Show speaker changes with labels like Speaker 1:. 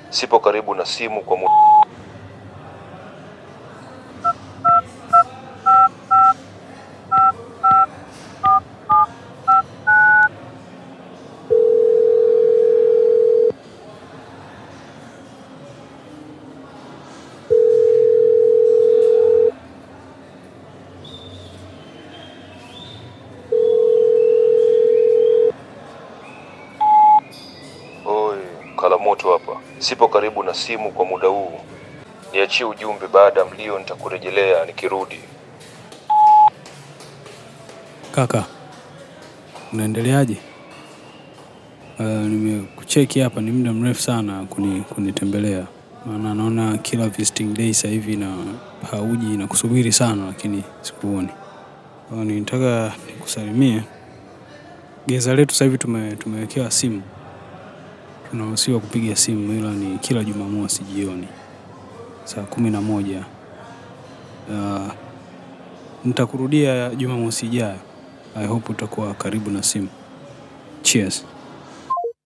Speaker 1: Sipo karibu na simu kwa muda. Oi, Kalamoto hapa. Sipo karibu na simu kwa muda huu. Niachie ujumbe baada ya mlio, nitakurejelea nikirudi.
Speaker 2: Kaka, unaendeleaje? Uh, nimekucheki hapa, ni muda mrefu sana kuni, kunitembelea, maana naona kila visiting day sasa hivi na hauji na kusubiri sana, lakini sikuoni. Uh, nitaka nikusalimie. Geza letu sasa hivi tume, tumewekewa simu, tunaruhusiwa kupiga simu, ila ni kila Jumamosi jioni saa kumi na moja. Uh, nitakurudia Jumamosi ijayo. I hope utakuwa karibu na simu. Cheers.